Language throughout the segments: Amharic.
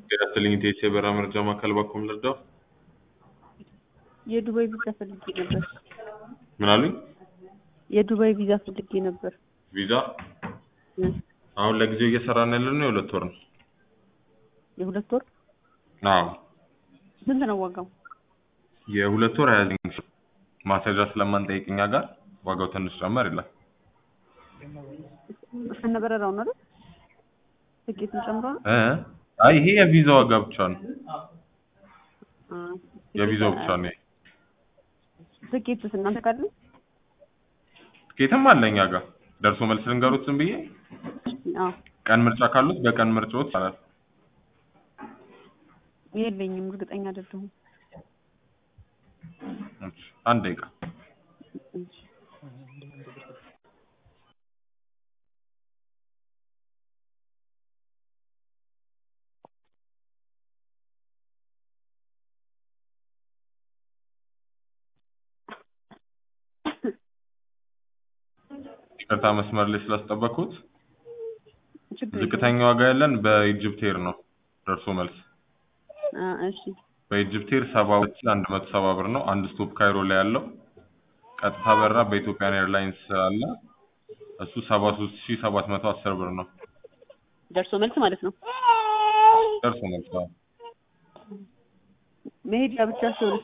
ጤና ኢቴስ የበረራ መረጃ ማዕከል ባኮም ልርዳው? የዱባይ ቪዛ ፈልጌ ነበር። ምን አሉኝ? የዱባይ ቪዛ ፈልጌ ነበር። ቪዛ እ አሁን ለጊዜው እየሰራን ያለነው የሁለት ወር ነው። የሁለት ወር አዎ ስንት ነው ዋጋው? የሁለት ወር ሀያ ዘጠኝ ሺህ ማስያዣ ስለማንጠይቅ እኛ ጋር ዋጋው ትንሽ ጨመር ይላል። እስከነ በረራው ነው አይደል? ትኬቱን ጨምሮ ነው? እ አይ ይሄ የቪዛ ዋጋ ብቻ ነው። አ የቪዛው ብቻ ነው። ትኬቱስ እናንተ ካለ ትኬትም አለ እኛ ጋር ደርሶ መልስ ልንገሩት ዝም ብዬ አዎ ቀን ምርጫ ካሉት በቀን ምርጫዎት ይቻላል። የለኝም፣ እርግጠኛ አይደለሁም። እሺ፣ አንድ ደቂቃ እሺ። ይቅርታ መስመር ላይ ስላስጠበቅኩት። ችግር የለውም። ዝቅተኛ ዋጋ ያለን በኢጅፕት ኤር ነው ደርሶ መልስ አ እሺ በኢጅፕት ኤር ሰባ ሁለት ሺህ አንድ መቶ ሰባ ብር ነው። አንድ ስቶፕ ካይሮ ላይ ያለው ቀጥታ በራ በኢትዮጵያን ኤርላይንስ አለ እሱ ሰባ ሶስት ሺህ ሰባት መቶ አስር ብር ነው ደርሶ መልስ ማለት ነው። ደርሶ መልስ። አዎ። መሄጃ ብቻ ሲሆን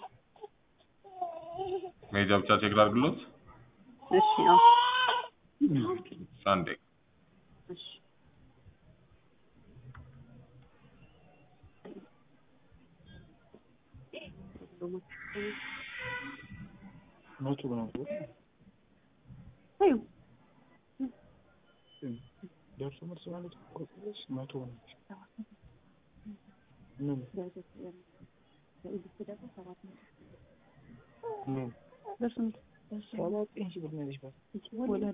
መሄጃ ብቻ ቼክ ላድርግሎት። እሺ አዎ አንዴ እሺ መቶ ነው አዩ ደርሶ መልስ ማለት እኮ ትንሽ መቶ ነው። ምን ምን ደርሶ መልስ ሰባ ዘጠኝ ሺህ ብር ነው ያለሽ ባል ወደ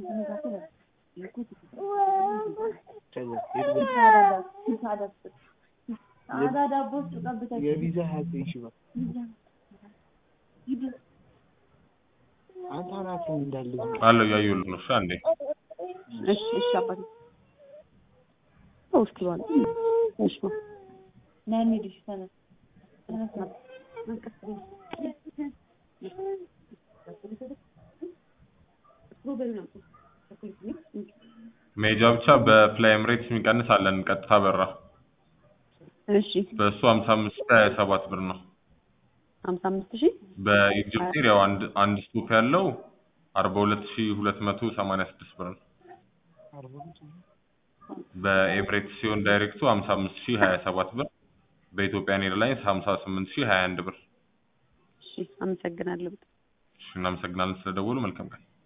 ከዛ የቪዛ ሀያ ዘጠኝ ሺህ ብር አንተ አናትን እንዳለ አለው እያየሁልህ ነው። እሺ አንዴ እሺ እሺ አባቴ እስኪ ባለ እሺ ና እንሂድ እሺ ተነስ ተነስ ና መንቀስ መሄጃ ብቻ በፍላይ ኤምሬትስ የሚቀንስ አለን ቀጥታ በራ እሺ በእሱ ሀምሳ አምስት ሺህ ሀያ ሰባት ብር ነው። ሀምሳ አምስት ሺህ በኢጅፕት ኤር ያው አንድ አንድ ስቶፕ ያለው አርባ ሁለት ሺህ ሁለት መቶ ሰማንያ ስድስት ብር ነው። በኤምሬትስ ሲሆን ዳይሬክቱ ሀምሳ አምስት ሺህ ሀያ ሰባት ብር በኢትዮጵያን ኤርላይንስ ሀምሳ ስምንት ሺህ ሀያ አንድ ብር። እሺ አመሰግናለሁ። እሺ እናመሰግናለን ስለደወሉ። መልካም ቀን።